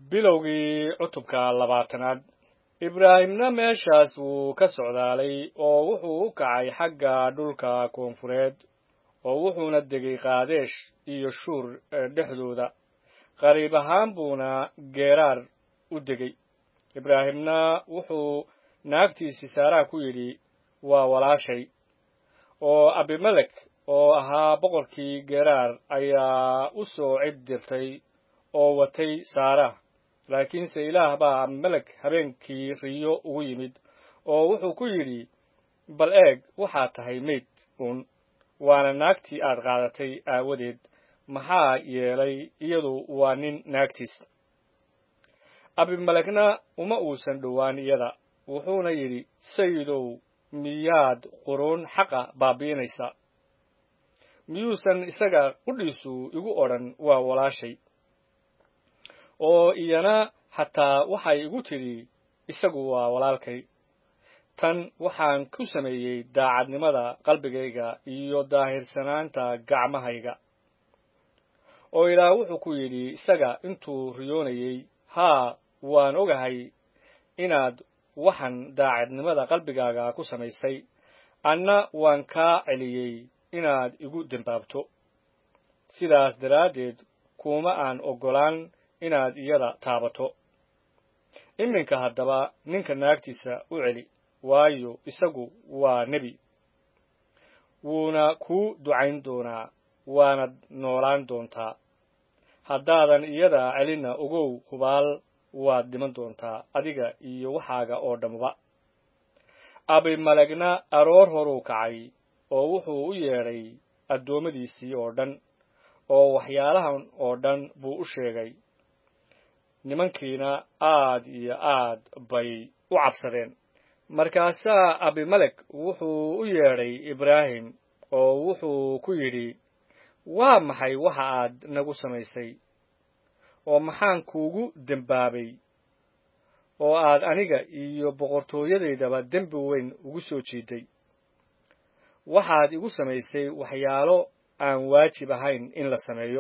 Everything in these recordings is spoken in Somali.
bilowgii cutubka labaatanaad ibraahimna meeshaas wuu ka socdaalay oo wuxuu u kacay xagga dhulka koonfureed oo wuxuuna degay kaadesh iyo shuur dhexdooda qariib ahaan buuna geeraar u degay ibraahimna wuxuu naagtiisii saaraha ku yidhi waa walaashay oo abimelek oo ahaa boqorkii geeraar ayaa u soo cid dirtay oo watay saara laakiinse ilaah baa abimelek habeenkii riyo ugu yimid oo wuxuu ku yidhi bal eeg waxaad tahay mayd uun waana naagtii aad qaadatay aawadeed maxaa yeelay iyadu waa nin naagtiis abimelekna uma uusan dhowaan iyada wuxuuna yidhi sayidow miyaad quruun xaqa baabi'inaysa miyuusan isaga qudhiisu igu odhan waa walaashay oo iyana xataa waxay igu tidhi isagu waa walaalkay tan waxaan ku sameeyey daacadnimada qalbigayga iyo daahirsanaanta gacmahayga oo ilaah wuxuu ku yidhi isaga intuu riyoonayey haa waan ogahay inaad waxan daacadnimada qalbigaaga ku samaysay anna waan kaa celiyey inaad igu dembaabto sidaas daraaddeed kuma aan oggolaan inaad iyada taabato iminka haddaba ninka naagtiisa u celi waayo isagu waa nebi wuuna kuu ducayn doonaa waanad noolaan doontaa haddaadan iyada celinna ogow hubaal waad dhiman doontaa adiga iyo waxaaga oo dhammaba abimalekna aroor horuu kacay oo wuxuu u yeedhay addoommadiisii oo dhan oo waxyaalahan oo dhan buu u sheegay nimankiina aad iyo aad bay u cabsadeen markaasaa abimelek wuxuu u yeedhay ibraahim oo wuxuu ku yidhi waa maxay waxa aad nagu samaysay oo maxaan kuugu dembaabay oo aad aniga iyo boqortooyadaydaba dembi weyn ugu soo jiiday waxaad igu samaysay waxyaalo aan waajib ahayn in la sameeyo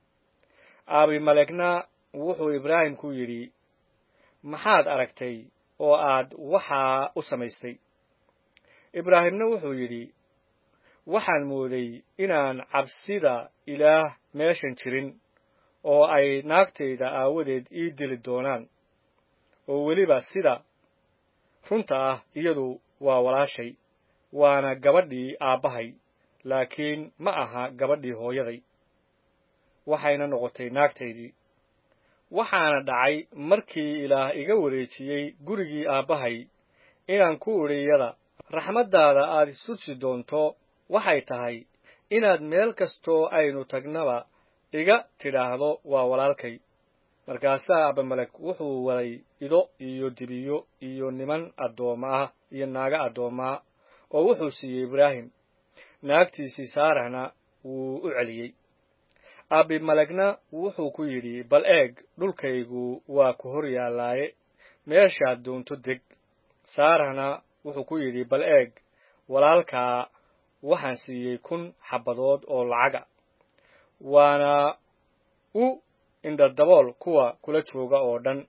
abimalekna wuxuu ibraahim ku yidhi maxaad aragtay oo aad waxaa u samaystay ibraahimna wuxuu yidhi waxaan mooday inaan cabsida ilaah meeshan jirin oo ay naagtayda aawadeed ii dili doonaan oo weliba sida runta ah iyadu waa walaashay waana gabadhii aabbahay laakiin ma aha gabadhii hooyaday waxayna noqotay naagtaydii waxaana dhacay markii ilaah iga wareejiyey gurigii aabbahay inaan ku idhi iyada raxmaddaada aad istusi doonto waxay tahay inaad meel kastoo aynu tagnaba iga tidhaahdo waa walaalkay markaasaa abimelek wuxuu waday ido iyo dibiyo iyo niman addoomma ah iyo naago addoomma ah oo wuxuu siiyey ibraahim naagtiisii saarahna wuu u celiyey abimelekna wuxuu ku yidhi bal eeg dhulkaygu waa ku hor yaallaaye meeshaad doonto deg saarahna wuxuu ku yidhi bal eeg walaalkaa waxaan siiyey kun xabbadood oo lacaga waana u indhadabool kuwa kula jooga oo dhan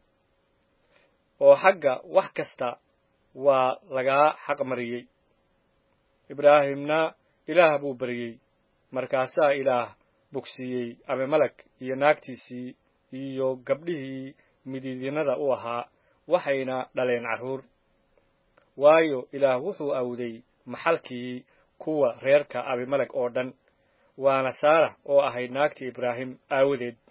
oo xagga wax kasta waa lagaa xaqmariyey ibraahimna ilaah buu baryey markaasaa ilaah bogsiiyey abimelek iyo naagtiisii iyo gabdhihii midiidinada u ahaa waxayna dhaleen carruur waayo ilaah wuxuu awday maxalkii kuwa reerka abimelek oo dhan waana saarah oo ahayd naagtii ibraahim aawadeed